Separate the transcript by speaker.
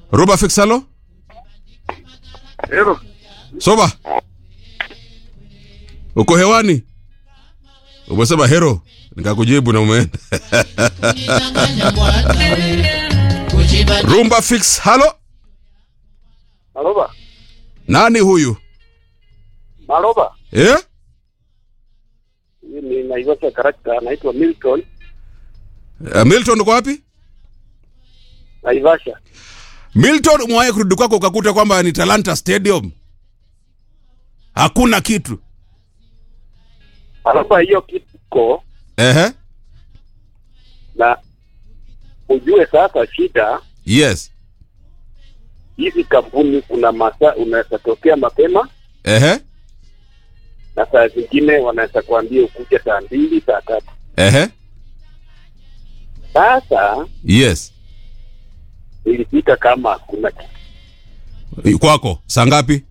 Speaker 1: Roba fix halo?
Speaker 2: Hero,
Speaker 1: Soba. Uko hewani? Umesema hero. Nikakujibu na umeenda. Rumba fix halo?
Speaker 2: Maroba,
Speaker 1: Nani huyu?
Speaker 2: Maroba.
Speaker 1: Eh?
Speaker 2: Hii ni Naivasha karakta, anaitwa Milton
Speaker 1: Uh, Milton uko wapi?
Speaker 2: Naivasha.
Speaker 1: Milton umewahi kurudi kwako ukakuta kwamba ni Talanta Stadium. Hakuna kitu.
Speaker 2: Maroba, hiyo kituko
Speaker 1: Ehe.
Speaker 2: na ujue sasa, shida
Speaker 1: Yes.
Speaker 2: hizi kampuni, kuna masaa unaweza tokea mapema
Speaker 1: Ehe.
Speaker 2: na saa zingine wanaweza kuambia ukuja saa mbili saa tatu.
Speaker 1: Ehe.
Speaker 2: Sasa
Speaker 1: Yes.
Speaker 2: ilifika kama hakuna kitu,
Speaker 1: Kwako saa ngapi?